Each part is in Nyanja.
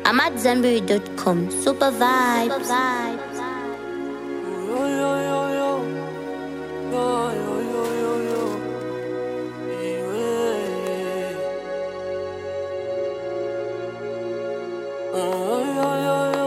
I'm at Zenberry.com. Super vibes. Yo, yo, yo, yo. Yo, yo, yo, yo, yo. Yeah. Oh, yo, yo, yo.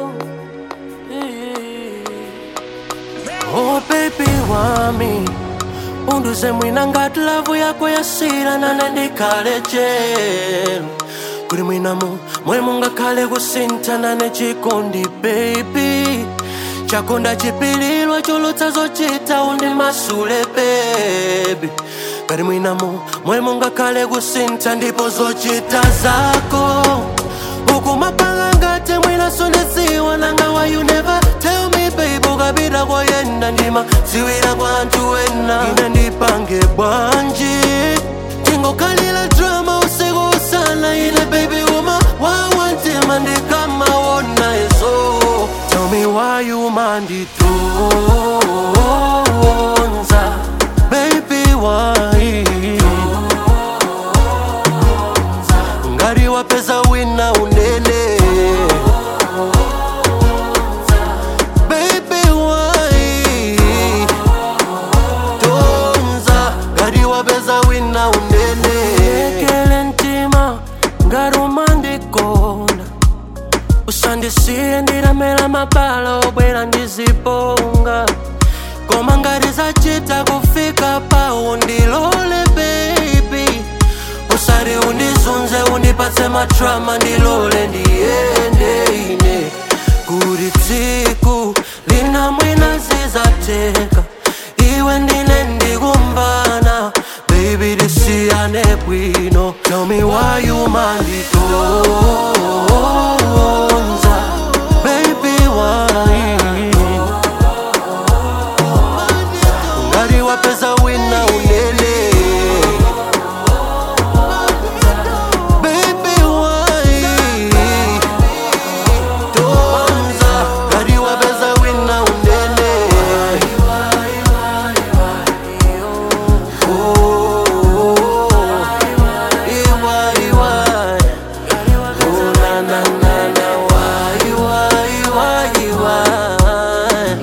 Yeah. Oh, baby wami unduze mwina ngati lavu yako yasira nane ndikhale chelu kuli mwinamu mwe mungakhale kusinthana nechikondi baby chakonda chipililwa cholotsa zochita undi masule baby kali mwinamu mwe mungakhale kusintha ndipo zochita zako ukumapanga ngati mwina sonesiwa nanga why you never tell me baby ukapita koyenda ndima ziwira kwa anthu wena ine ndipange bwanji tingokhalira drama usiku usana ine baby uma wawantima ndikamawona izo tell me why you manditonza baby why ngati wapeza wina unene Baby, why? Tonza, ngati wapeza wina unene ekele mtima ngati umandikonda usandisiye ndilamela mabala obwera ndiziponga koma ngati zachita kufika pawo ndilole baby usari undizunze undipatse matrama ndilole ndiyende ine kuti tsiku lina mwina zizateka iwe ndine ndikumvana baby tisiyane bwino tell me why you manditonza baby why ngati wapeza wina unene Baby, why? Tonza, ngati wapeza wina unene Oh, iwa, iwa. Oh, na, na, na, na, why, why, why, why?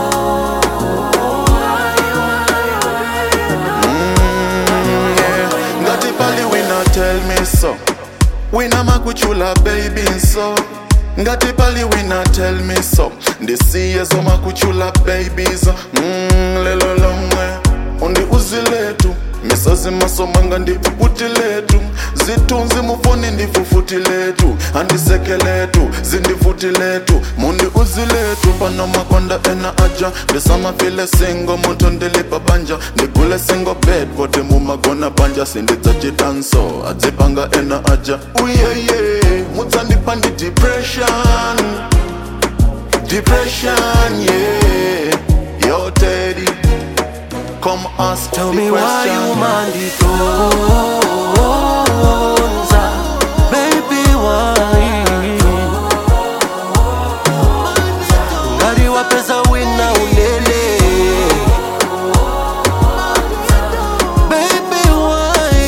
ngati pali wina tell me so wina makuchula baby so ngati pali wina tell me so ndisiye zomakuchula babies mm, lelo lomwe undi uziletu misazi masomanga ndifufuti letu zitunzi mufoni ndifufuti letu andiseke letu zindifuti letu mundi uziletu pano makonda ena aja ndisamafile singo muntu ndilipa banja ndigule singo bed vote mumagona banja sindidzachitanso adzipanga ena aja uyeye mudzandipa ndi depression depression yeah yo teddy come ask Tell the me why question. you manditonza Baby why Ngati wapeza wina unene Baby why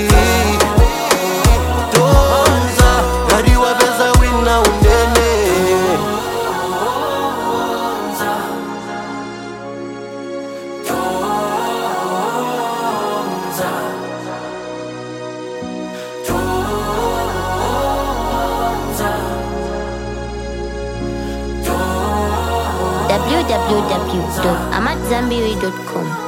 Tonza Ngati wapeza wina unene www.amatzambiri.com.